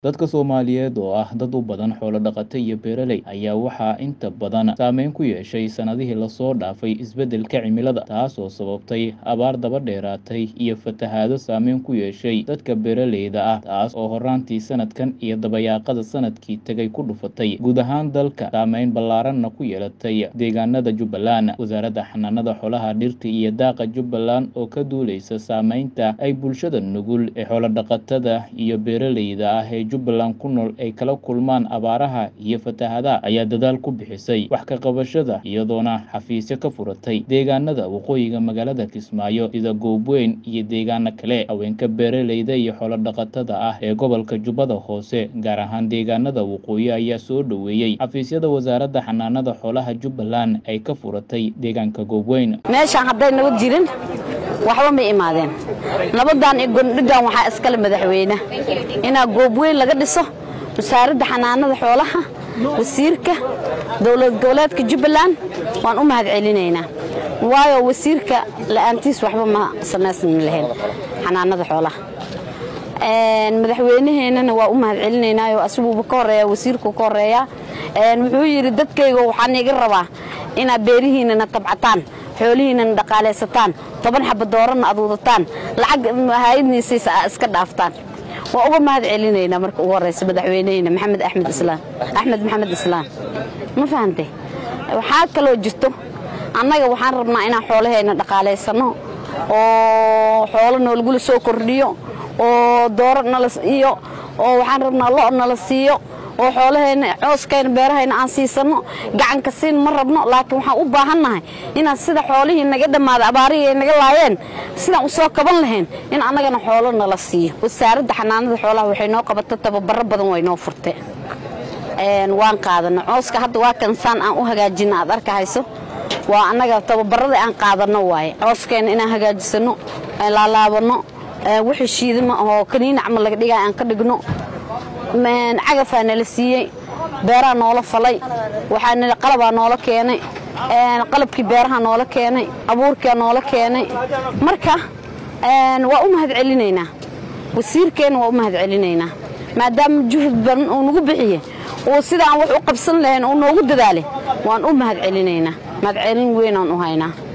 Dadka Soomaaliyeed oo ah dad u badan xoolo dhaqato iyo beeraley ayaa waxaa inta badan saameyn ku yeeshay sanadihii lasoo dhaafay isbeddelka cimilada, taasoo sababtay abaar daba dheeraatay iyo fatahaado saameyn ku yeeshay dadka beeraleyda ah, taas oo horraantii sanadkan iyo dabayaaqada sanadkii tegay ku dhufatay guud ahaan dalka, saameyn ballaaranna ku yeelatay deegaanada Jubbaland. Wasaaradda Xanaanada Xoolaha, Dhirta iyo Daaqa Jubbaland oo ka duuleysa saameynta ay bulshada nugul ee xoolo-dhaqatada iyo beeraleyda ah ee Jubbaland ku nool ay kala kulmaan abaaraha iyo fatahaadaha, ayaa dadaal ku bixisay wax ka qabashada, iyadoona xafiisyo ka furatay deegaanada waqooyiga magaalada Kismaayo sida Goobweyn iyo deegaano kale. Haweenka beeraleyda iyo xoolo-dhaqatada ah ee gobolka Jubbada Hoose, gaar ahaan deegaanada waqooyi, ayaa soo dhoweeyey xafiisyada Wasaaradda Xanaanada Xoolaha Jubbaland ay ka furatay deegaanka Goobweyn. meeshaan hadday nabad jirin waxba ma imaadeen nabadan iyo gondhigan waxaa iskale madaxweyne inaa goobweyn laga dhiso wasaaradda xanaanada xoolaha wasiirka dowlad goboleedka jubbaland waan u mahad celinaynaa waayo wasiirka la'aantiis waxba ma samaysmi lahayn xanaanada xoolaha madaxweynaheennana waa u mahad celinaynaayo asiguuba ka horeeya wasiirku ka horeeya wuxuu yidhi dadkayga waxaan iga rabaa inaad beerihiinana tabcataan xoolihiinana dhaqaalaysataan toban xaba dooranna aad wadataan lacag hayadniisiisa aa iska dhaaftaan waa uga mahad celinaynaa marka ugu horraysa madaxweyneheyna maxamed axmed islaam axmed maxamed islaam ma fahantay waxaa kaloo jirto annaga waxaan rabnaa inaan xoolaheenna dhaqaalaysanno oo xoolo noolgula soo kordhiyo oo dooro nala iyo oo waxaan rabnaa lo' nala siiyo oo xoolaheenna cooskayna beerahayna aan siisanno gacanka siin ma rabno laakiin waxaan u baahannahay inaan sida xoolihii naga dhammaaday abaarihii ay naga laayeen sidaan u soo kaban lahayn in annagana xoolo nala siiyo wasaaradda xanaanada xoolaha waxay noo qabata tababaro badan way noo furte waan qaadanno cooska hadda waa kansaan aan u hagaajinna aad arkahayso waa annaga tababarada aan qaadanno waaye cooskeenna inaan hagaajisanno aan laalaabanno wixii shiidama oo kaniina camal laga dhigaya aan ka dhigno cagafaa nala siiyey beeraha noola falay waxaa qalabaa noola keenay qalabkii beeraha noola keenay abuurkaa noola keenay marka waa u mahad celinaynaa wasiirkeenna waa u mahad celinaynaa maadaama juhud badan uu nagu bixiye uu sidaan wax u qabsan lahayn uu noogu dadaalay waan u mahad celinaynaa mahad celin weynaan u haynaa